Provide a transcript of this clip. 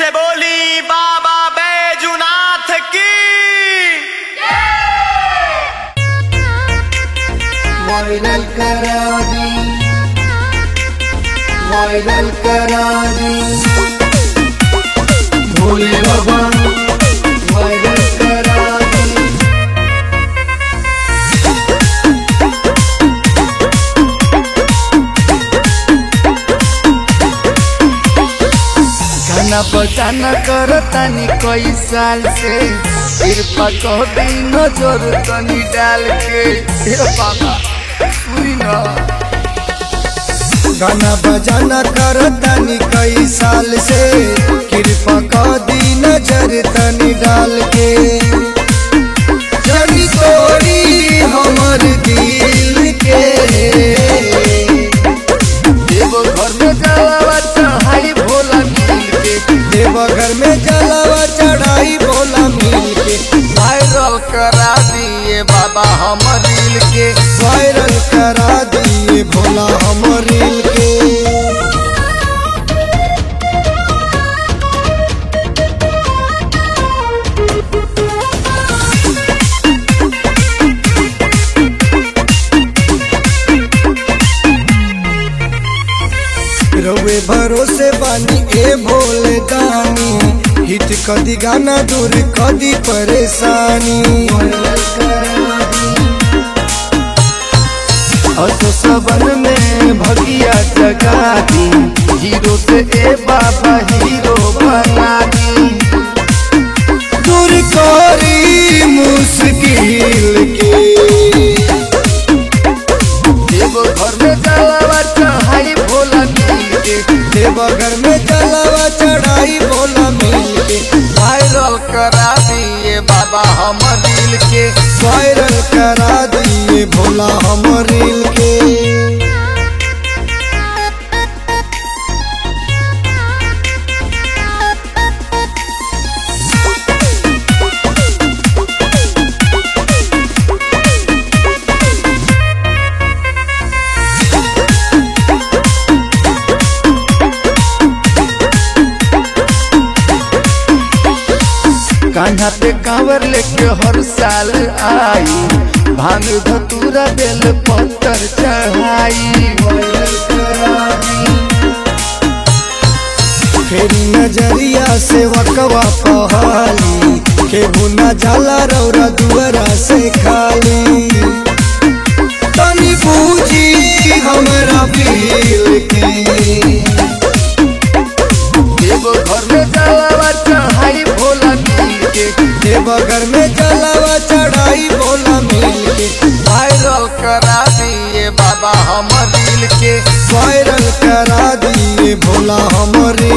से बोली बाबा बैजुनाथ की वायरल करा दी वायरल करा दी भोले बाबा वायरल करा दी गाना बजाना करतानी कई साल से कृपा कह दी नजर तनी डाल के हे बाबा सुनी ना गाना बजाना करतानी कई साल से कृपा कह दी नजर तनी डाल के जनी तोड़ी हमर दिल के देव घर में जलावा चढ़ाई भोला मिल के देव घर में जलावा चढ़ाई भोला मिल के वायरल करा दिए बाबा हम रील के वायरल करा दिए भोला हम रील के रउए भरोसे बानी ए भोले दानी हिट कदी गाना दूर कदी परेशानी असो सबन में भगिया जगा दी हीरो से ए बाबा हीरो बना दी दूर करी मुश्किल के देव घर में जलावा चढ़ाई भोला मिल के देव घर में जलावा चढ़ाई भोला मिल के वायरल करा दिए बाबा हम रील के वायरल करा दिए भोला हम रील के कान्हा पे कांवर लेके हर साल आई भांग धतूरा बेल पत्थर चढ़ाई फेरी नजरिया से वकवा पहाली केहू न जाला रौरा दुआरा से खाली तनी बूझी हमरा फील के देव घर में जलावा चढ़ाई भोला मिल के देव घर में जलावा चढ़ाई भोला मिल के वायरल करा दिए बाबा हम रील के वायरल करा दिए भोला हम रील